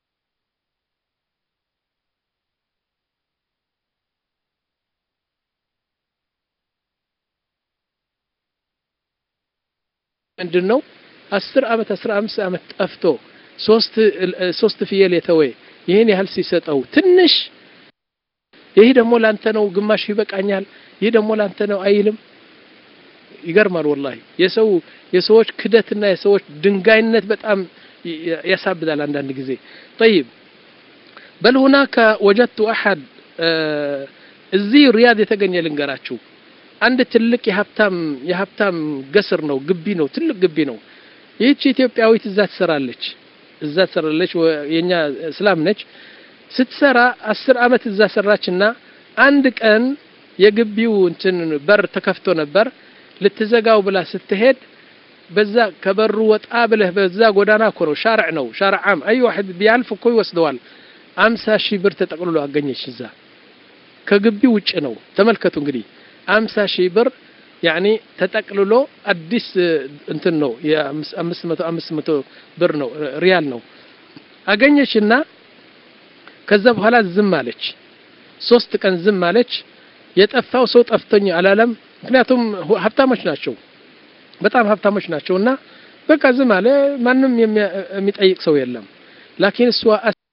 ምንድን ነው አስር አመት አስራ አምስት አመት ጠፍቶ ሶስት ሶስት ፍየል የተወ ይህን ያህል ሲሰጠው ትንሽ ይህ ደግሞ ላንተ ነው ግማሽ ይበቃኛል፣ ይህ ደግሞ ላንተ ነው አይልም። ይገርማል ወላሂ የሰው የሰዎች ክደትና የሰዎች ድንጋይነት በጣም ያሳብዳል አንዳንድ ጊዜ። ጠይብ በል ሁናከ ወጀድቱ አሐድ እዚህ ሪያድ የተገኘ ልንገራችሁ። አንድ ትልቅ የሀብታም የሀብታም ገስር ነው፣ ግቢ ነው፣ ትልቅ ግቢ ነው። ይህች ኢትዮጵያዊት እዛ ትሰራለች፣ እዛ ትሰራለች። የኛ እስላም ነች። ስትሰራ አስር አመት እዛ ሰራችና አንድ ቀን የግቢው እንትን በር ተከፍቶ ነበር። ልትዘጋው ብላ ስትሄድ በዛ ከበሩ ወጣ ብለህ በዛ ጎዳና እኮ ነው፣ ሻርዕ ነው፣ ሻርዕ ዓም አይ ዋሕድ ቢያልፍ እኮ ይወስደዋል። አምሳ ሺህ ብር ተጠቅልሎ አገኘች። እዛ ከግቢው ውጭ ነው። ተመልከቱ እንግዲህ አምሳ ሺህ ብር ያኒ ተጠቅልሎ አዲስ እንትን ነው የአምስት መቶ አምስት መቶ ብር ነው ሪያል ነው አገኘችና ከዛ በኋላ ዝም አለች። ሶስት ቀን ዝም አለች። የጠፋው ሰው ጠፍቶኝ አላለም። ምክንያቱም ሀብታሞች ናቸው፣ በጣም ሀብታሞች ናቸው። እና በቃ ዝም አለ። ማንም የሚጠይቅ ሰው የለም። ላኪን እሷ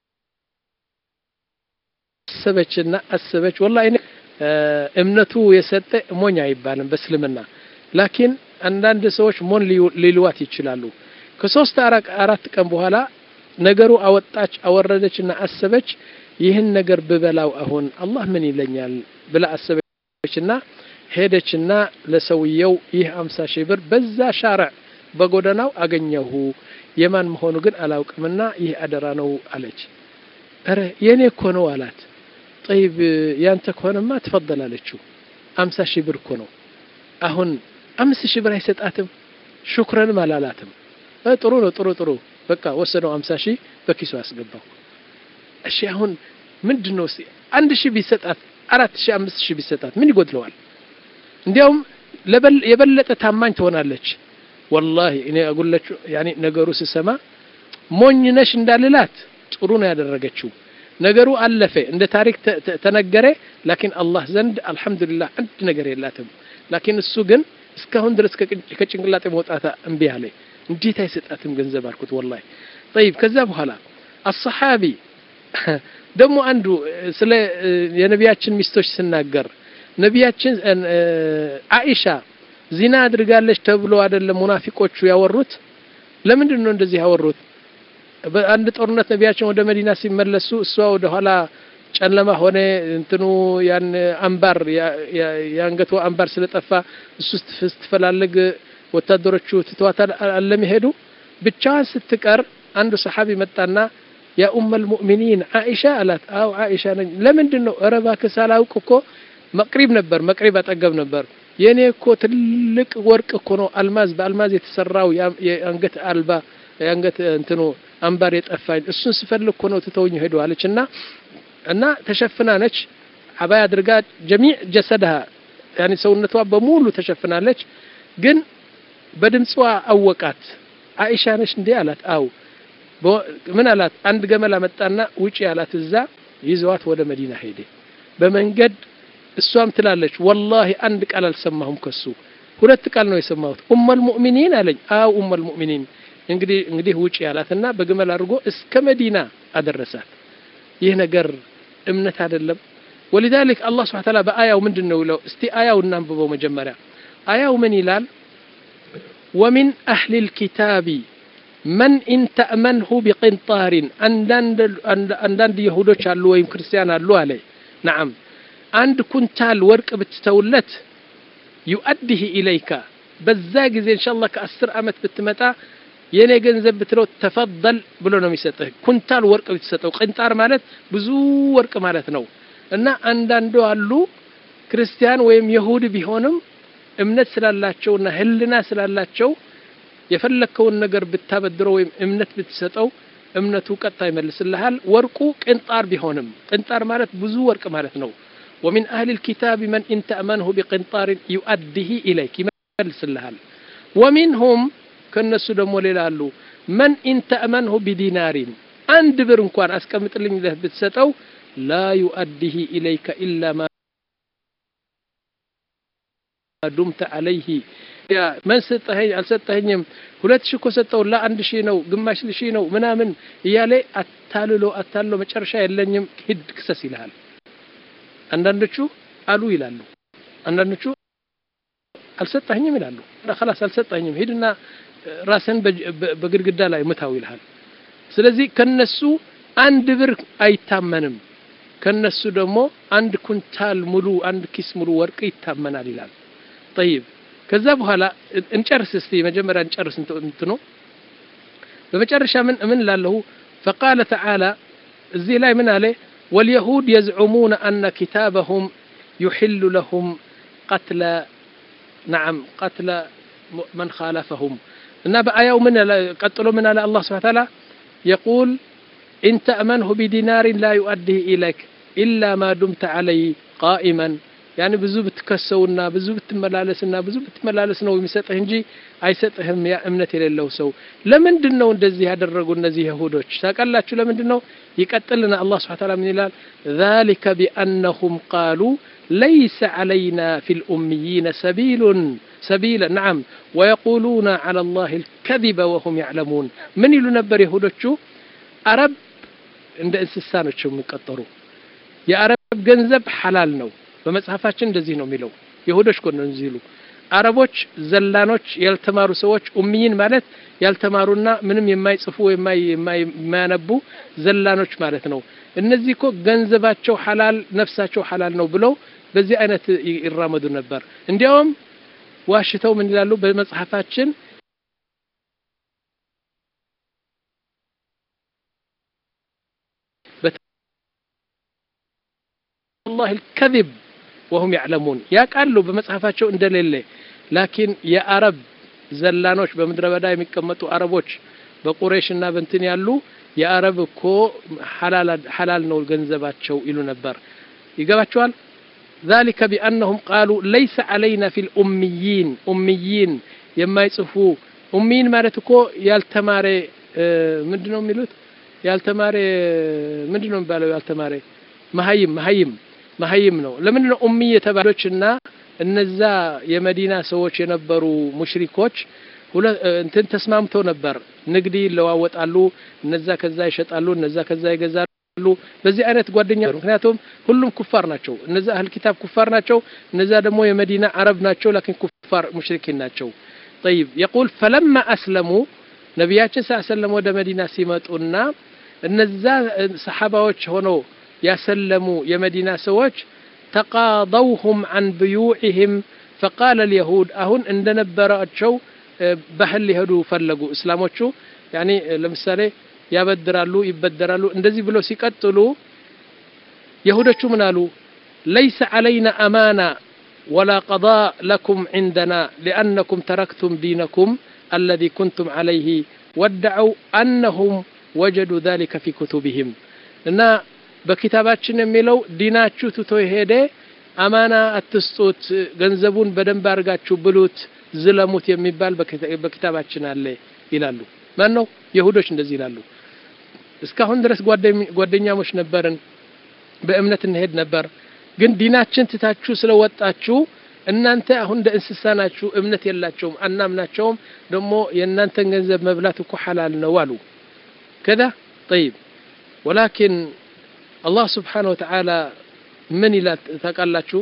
አሰበችና አሰበች። ወላሂ እምነቱ የሰጠ ሞኝ አይባልም በእስልምና። ላኪን አንዳንድ ሰዎች ሞን ሊልዋት ይችላሉ። ከሶስት አራት ቀን በኋላ ነገሩ አወጣች አወረደችና አሰበች። ይህን ነገር ብበላው አሁን አላህ ምን ይለኛል ብላ አሰበችና ሄደችና ለሰውየው ይህ አምሳ ሺህ ብር በዛ ሻርዕ በጎዳናው አገኘሁ የማን መሆኑ ግን አላውቅምና ይህ አደራ ነው አለች። ኧረ የኔ እኮ ነው አላት። ጠይብ ያንተ ከሆነማ ትፈደል አለችው። አምሳ ሺህ ብር እኮ ነው። አሁን አምስት ሺህ ብር አይሰጣትም ሹክረንም አላላትም እ ጥሩ ነው ጥሩ ጥሩ በቃ ወሰደው አምሳ ሺህ በኪሱ አስገባው እሺ አሁን ምንድን ነው እስኪ አንድ ሺህ ቢሰጣት አራት ሺህ አምስት ሺህ ቢሰጣት ምን ይጎድለዋል እንዲያውም የበለጠ ታማኝ ትሆናለች ወላሂ እኔ አጉለችው ያኔ ነገሩ ስሰማ ሞኝ ነሽ እንዳልላት ጥሩ ነው ያደረገችው ነገሩ አለፈ እንደ ታሪክ ተነገረ ላኪን አላህ ዘንድ አልহামዱሊላህ አንድ ነገር የላትም ላኪን እሱ ግን እስካሁን ድረስ ከጭንቅላጤ መውጣታ እምቢ አለ እንዴት አይሰጣትም ገንዘብ አልኩት ወላሂ طيب ከዛ በኋላ الصحابي ደግሞ አንዱ ስለ የነቢያችን ሚስቶች ስናገር ነቢያችን አኢሻ ዚና አድርጋለች ተብሎ አይደለም ሙናፊቆቹ ያወሩት ለምንድን ነው እንደዚህ ያወሩት በአንድ ጦርነት ነቢያችን ወደ መዲና ሲመለሱ እሷ ወደ ኋላ ጨለማ ሆነ እንትኑ ያን አንባር የአንገቱ አንባር ስለጠፋ እሱ ስትፈላልግ ወታደሮቹ ትተዋታል አለመሄዱ ብቻዋን ስትቀር አንዱ ሰሓቢ መጣና ያ ኡመል ሙእሚኒን አኢሻ አላት አው አኢሻ ነኝ ለምንድን ነው ኧረ እባክህ ሳላውቅ እኮ መቅሪብ ነበር መቅሪብ አጠገብ ነበር የኔ እኮ ትልቅ ወርቅ እኮ ነው አልማዝ በአልማዝ የተሰራው የአንገት አልባ የአንገት እንትኑ አንባር የጠፋኝ እሱን ስፈልግ እኮ ነው ትተውኝ ሄዱ አለች እና እና ተሸፍና ነች አባይ አድርጋ ጀሚዕ ጀሰድሃ ያኒ ሰውነቷ በሙሉ ተሸፍናለች ግን በድምፅዋ አወቃት አኢሻ ነች እንዴ አላት አው ምን አላት አንድ ገመል አመጣና ውጪ አላት እዛ ይዘዋት ወደ መዲና ሄደ በመንገድ እሷም ትላለች ወላሂ አንድ ቃል አልሰማሁም ከሱ ሁለት ቃል ነው የሰማሁት ኡመል ሙእሚኒን አለኝ አው ኡመል ሙእሚኒን እንግዲህ እንግዲህ ውጪ ያላትና በግመል አድርጎ እስከ መዲና አደረሳት ይህ ነገር እምነት አይደለም ولذلك الله سبحانه وتعالى በአያው ምንድን ነው ይለው እስቲ አያው እናንብበው መጀመሪያ አያው ምን ይላል ومن أهل الكتاب من إن تأمنه بقنطار አንዳንድ ይሁዶች አሉ ወይም ክርስቲያን አሉ አለ نعم አንድ ኩንታል ወርቅ ብትተውለት ዩአዲህ ኢለይካ በዛ ጊዜ ኢንሻአላህ ከአስር ዓመት ብትመጣ የኔ ገንዘብ ብትለው ተፈضል ብሎ ነው የሚሰጥህ ኩንታል ወርቅ ብትሰጠው ቅንጣር ማለት ብዙ ወርቅ ማለት ነው እና አንዳንዱ አሉ ክርስቲያን ወይም የሁድ ቢሆንም እምነት ስላላቸውና ህልና ስላላቸው የፈለከውን ነገር ብታበድረው ወይም እምነት ብትሰጠው እምነቱ ቀጥታ ይመልስልሃል ወርቁ ቅንጣር ቢሆንም ቅንጣር ማለት ብዙ ወርቅ ማለት ነው ومن أهل الكتاب من إن تأمنه بقنطار يؤديه إليك يملس الهال ومنهم كالناس دمو ليلالو من إن تأمنه بدينار عند برنكوان أسكمت لي له بتستو لا يؤديه إليك إلا ما دمت عليه ያ መን ሰጠኸኝ አልሰጠኸኝም ሁለት ሺህ እኮ ሰጠው ላ አንድ ሺህ ነው ግማሽ ሺህ ነው ምናምን እያለ አታልሎ አታልሎ መጨረሻ የለኝም ሂድ ክሰስ ይልሃል አንዳንዶቹ አሉ ይላሉ አንዳንዶቹ አልሰጠኸኝም ይላሉ خلاص አልሰጠኸኝም ሂድና ራስን በግድግዳ ላይ ምታው ይልሃል ስለዚህ ከነሱ አንድ ብር አይታመንም ከነሱ ደግሞ አንድ ኩንታል ሙሉ አንድ ኪስ ሙሉ ወርቅ ይታመናል ይላል طيب ከዛ በኋላ እንጨርስ እስቲ መጀመሪያ እንጨርስ እንትኑ በመጨረሻ ምን ምን ላለሁ فقال تعالى እዚህ ላይ ምን አለ واليهود يزعمون أن كتابهم يحل لهم قتل نعم قتل من خالفهم إن بآية من قتلوا من الله سبحانه وتعالى يقول إن تأمنه بدينار لا يؤديه إليك إلا ما دمت عليه قائما يعني ብዙ ብትከሰውና ብዙ ብትመላለስና ብዙ ብትመላለስ ነው የሚሰጥህ እንጂ አይሰጥህም ያ እምነት የሌለው ሰው ለምንድን ነው እንደዚህ ያደረጉ እነዚህ ይሁዶች ታውቃላችሁ ለምንድን ነው ይቀጥልና አላህ ስብሐ ተዓላ ምን ይላል ذلك بأنهم قالوا ليس علينا في الأميين سبيل سبيل نعم ويقولون على الله الكذب وهم يعلمون من يلو نبر يهودوቹ አረብ እንደ እንስሳ ናቸው የሚቀጠሩ የአረብ ገንዘብ ሐላል ነው በመጽሐፋችን እንደዚህ ነው የሚለው ይሁዶች ኮነ እንዚሉ አረቦች ዘላኖች ያልተማሩ ሰዎች ኡሚይን ማለት ያልተማሩና ምንም የማይጽፉ የማያነቡ ዘላኖች ማለት ነው እነዚህ እኮ ገንዘባቸው ሐላል ነፍሳቸው ሐላል ነው ብለው በዚህ አይነት ይራመዱ ነበር እንዲያውም ዋሽተው ምን ይላሉ በመጽሐፋችን الله الكذب ወሁም ያዕለሙን ያውቃሉ በመጽሐፋቸው እንደሌለ ላኪን የአረብ ዘላኖች በምድረ በዳ የሚቀመጡ አረቦች በቁሬሽና በንትን ያሉ የአረብ እኮ ሐላል ነው ገንዘባቸው ይሉ ነበር ይገባቸዋል ذلك بأنهم قالوا ليس علينا في الأميين أميين የማይጽፉ ኡሚን ማለት እኮ ያልተማረ ምንድነው የሚሉት ያልተማረ ምንድነው የሚባለው ያልተማረ መሀይም መሀይም መሀይም ነው ለምንድን ነው ኡሚ የተባሎች እና እነዛ የመዲና ሰዎች የነበሩ ሙሽሪኮች እንትን ተስማምተው ነበር ንግድ ይለዋወጣሉ እነዛ ከዛ ይሸጣሉ እነዛ ከዛ ይገዛሉ በዚህ አይነት ጓደኛ ምክንያቱም ሁሉም ኩፋር ናቸው እነዛ አህል ኪታብ ኩፋር ናቸው እነዛ ደግሞ የመዲና አረብ ናቸው ላኪን ኩፋር ሙሽሪኪን ናቸው طيب يقول فلما أسلموا ነቢያችን ስ ሰለም ወደ መዲና ሲመጡና እነዛ ሰሓባዎች ሆነው ያሰለሙ የመዲና ሰዎች ተቃضውሁም አን ብዩዕህም ፈቃለ ልየሁድ አሁን እንደነበራቸው ባህል ሊሄዱ ፈለጉ እስላሞቹ ያኒ ለምሳሌ ያበድራሉ ይበደራሉ እንደዚህ ብለው ሲቀጥሉ የሁዶቹ ምን አሉ ለይሰ ዓለይና አማና ولا قضاء لكم عندنا لأنكم تركتم دينكم الذي كنتم عليه وادعوا أنهم وجدوا ذلك في كتبهم እና በኪታባችን የሚለው ዲናችሁ ትቶ ሄደ አማና አትስጡት ገንዘቡን በደንብ አድርጋችሁ ብሉት ዝለሙት የሚባል በኪታባችን አለ ይላሉ ማን ነው የሁዶች እንደዚህ ይላሉ እስካሁን ድረስ ጓደኛሞች ነበርን በእምነት እንሄድ ነበር ግን ዲናችን ትታችሁ ስለወጣችሁ እናንተ አሁን እንደ እንስሳ ናችሁ እምነት የላቸውም አናምናቸውም ደግሞ የእናንተን ገንዘብ መብላት እኮ ሐላል ነው አሉ ከዛ ጠይብ ወላኪን አላህ ስብሓን ወተዓላ ምን ይላል ታውቃላችሁ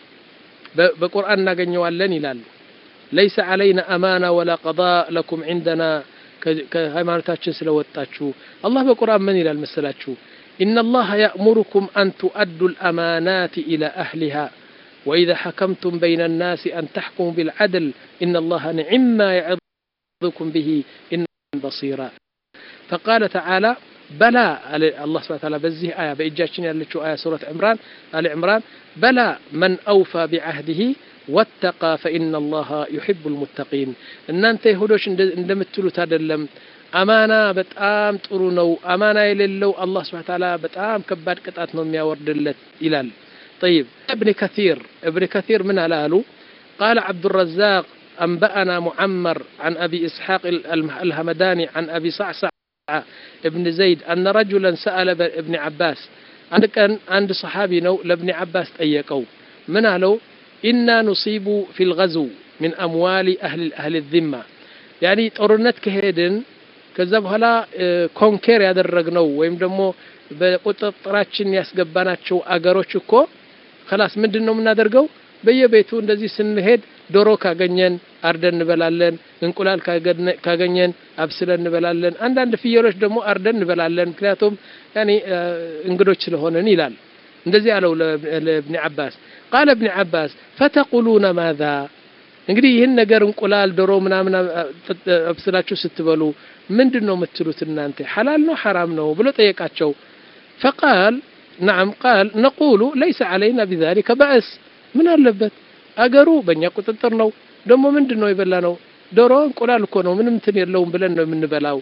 በቁርአን እናገኘዋለን ይላሉ ለይሰ ዓለይና አማና ወላ ቀዳ ለኩም ዕንደና ከሃይማኖታችን ስለወጣችሁ አላህ በቁርአን ምን ይላል መሰላችሁ إن الله يأمركم أن تؤدوا الأمانات إلى أهلها وإذا حكمتم بين الناس أن تحكموا بالعدل إن الله نعم ما يعظكم به إن بصيرا فقال تعالى بلى الله سبحانه وتعالى بزه آية بإجاشين يالتشو آية سورة عمران آل عمران بلى من أوفى بعهده واتقى فإن الله يحب المتقين إن أنت يهودوش اندمتلو تادلم አማና በጣም ጥሩ ነው አማና የሌለው አላህ ስብሐ ተዓላ በጣም ከባድ ቅጣት ነው የሚያወርድለት ይላል طيب ابن كثير ابن كثير من አላሉ قال عبد الرزاق أنبأنا معمر عن أبي إسحاق الهمداني عن أبي صعصع ابن زيد أن رجلا سأل ابن عباس عند كان عند صحابي نو لابن عباس طيقوا من قالوا إنا نصيب في الغزو من أموال أهل أهل الذمة يعني ጦርነት ከሄድን ከዛ በኋላ ኮንኬር ያደረግነው ወይም ደግሞ በቁጥጥራችን ያስገባናቸው አገሮች እኮ ከላስ ምንድን ነው የምናደርገው በየቤቱ እንደዚህ ስንሄድ ዶሮ ካገኘን አርደን እንበላለን እንቁላል ካገኘን አብስለን እንበላለን አንዳንድ ፍየሎች ደግሞ አርደን እንበላለን ምክንያቱም ያኔ እንግዶች ስለሆነን ይላል እንደዚህ አለው ለእብኒ አባስ ቃለ እብኒ አባስ ፈተቁሉነ ማዛ እንግዲህ ይህን ነገር እንቁላል ዶሮ ምናምን አብስላችሁ ስትበሉ ምንድን ነው የምትሉት እናንተ ሐላል ነው ሐራም ነው ብሎ ጠየቃቸው ፈቃል ናም ቃል ነቁሉ ለይሰ ዓለይና ቢዛሊከ በእስ ምን አለበት አገሩ በእኛ ቁጥጥር ነው ደግሞ ምንድን ነው የበላ ነው ዶሮ እንቁላል እኮ ነው ምንም እንትን የለውም ብለን ነው የምንበላው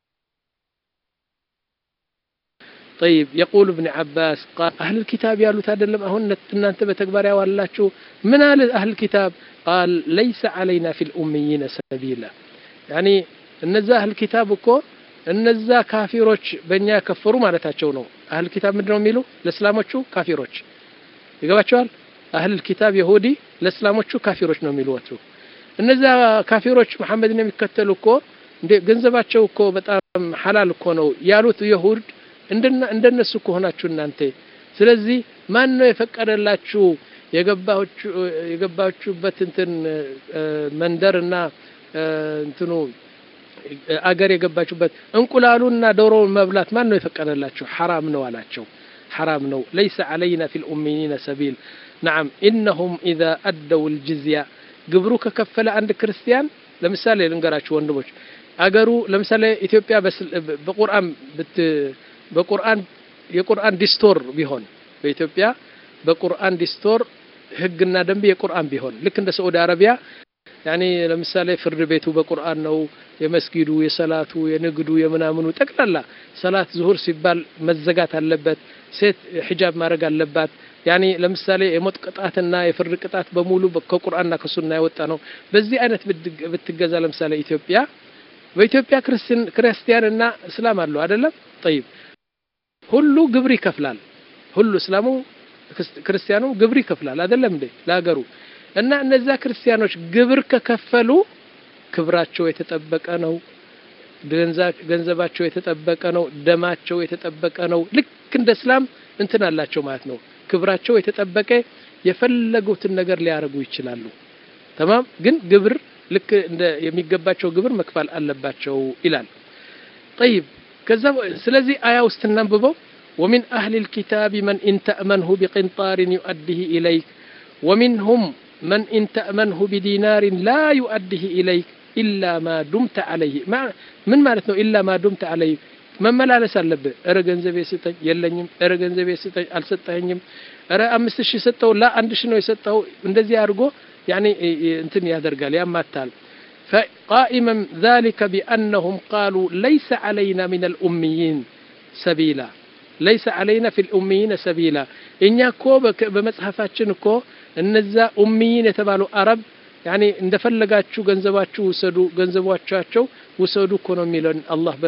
طيب يقول ابن عباس قال أهل الكتاب يالو تادلم أهن أنت بتكبر يا والله من أهل الكتاب قال ليس علينا في الأميين سبيلا يعني እነዛ አህል ኪታብ እኮ እነዛ ካፊሮች በእኛ ከፈሩ ማለታቸው ነው አህል ኪታብ ምንድን ነው የሚሉ ለእስላሞቹ ካፊሮች ይገባቸዋል አህል ኪታብ የሁዲ ለእስላሞቹ ካፊሮች ነው የሚሉወቱ እነዛ ካፊሮች መሐመድን የሚከተሉ እኮ ገንዘባቸው እኮ በጣም ሐላል እኮ ነው ያሉት የሁድ እንደነሱ እኮ ሆናችሁ እናንተ ስለዚህ ማን ነው የፈቀደላችሁ የገባችሁበት እንትን መንደርና እንትኑ አገር የገባችሁበት እንቁላሉና ዶሮውን መብላት ማን ነው የፈቀደላችሁ ሐራም ነው አላቸው ሐራም ነው ለይሰ ዓለይና ፊ ልኡሚኒነ ሰቢል ናም ኢነሁም ኢዛ አደው ልጅዝያ ግብሩ ከከፈለ አንድ ክርስቲያን ለምሳሌ ልንገራችሁ ወንድሞች አገሩ ለምሳሌ ኢትዮጵያ በቁርአን በቁርአን የቁርአን ዲስቶር ቢሆን በኢትዮጵያ በቁርአን ዲስቶር ህግና ደንብ የቁርአን ቢሆን ልክ እንደ ሳዑዲ አረቢያ ያኔ ለምሳሌ ፍርድ ቤቱ በቁርአን ነው የመስጊዱ የሰላቱ የንግዱ የምናምኑ ጠቅላላ ሰላት ዙሁር ሲባል መዘጋት አለበት ሴት ሒጃብ ማድረግ አለባት ያኔ ለምሳሌ የሞት ቅጣትና የፍርድ ቅጣት በሙሉ ከቁርአንና ከሱና የወጣ ነው በዚህ አይነት ብትገዛ ለምሳሌ ኢትዮጵያ በኢትዮጵያ ክርስቲያንና እስላም አለው አይደለም ጠይብ ሁሉ ግብር ይከፍላል ሁሉ እስላሙ ክርስቲያኑ ግብር ይከፍላል አይደለም እንዴ ለሀገሩ እና እነዛ ክርስቲያኖች ግብር ከከፈሉ ክብራቸው የተጠበቀ ነው ገንዘባቸው የተጠበቀ ነው ደማቸው የተጠበቀ ነው ልክ እንደ እስላም እንትን አላቸው ማለት ነው ክብራቸው የተጠበቀ የፈለጉትን ነገር ሊያደርጉ ይችላሉ ተማም ግን ግብር ልክ እንደ የሚገባቸው ግብር መክፈል አለባቸው ይላል طيب ከዛ ስለዚህ አያ ውስጥ እናንብበው ومن أهل الكتاب من إن تأمنه بقنطار يؤديه إليك ومنهم من إن تأمنه بدينار لا يؤديه إليك إلا ما دمت عليه ما من معناته إلا ما دمت عليه መመላለስ አለብህ እረ ገንዘቤ ስጠኝ የለኝም እረ ገንዘቤ ስጠኝ አልሰጠኸኝም እረ አምስት ሺህ ሰጠው ላ አንድ ሺህ ነው የሰጠው እንደዚህ አድርጎ ያኔ እንትን ያደርጋል ያማታል فقائما ذلك بأنهم قالوا ليس علينا من الأميين سبيلا ليس علينا في الأميين سبيلا እኛ እኮ በመጽሐፋችን እኮ እነዛ ኡሚይን የተባሉ አረብ ያኔ እንደፈለጋችሁ ገንዘባችሁ ውሰዱ ገንዘቦቻቸው ውሰዱ እኮ ነው የሚለን አላህ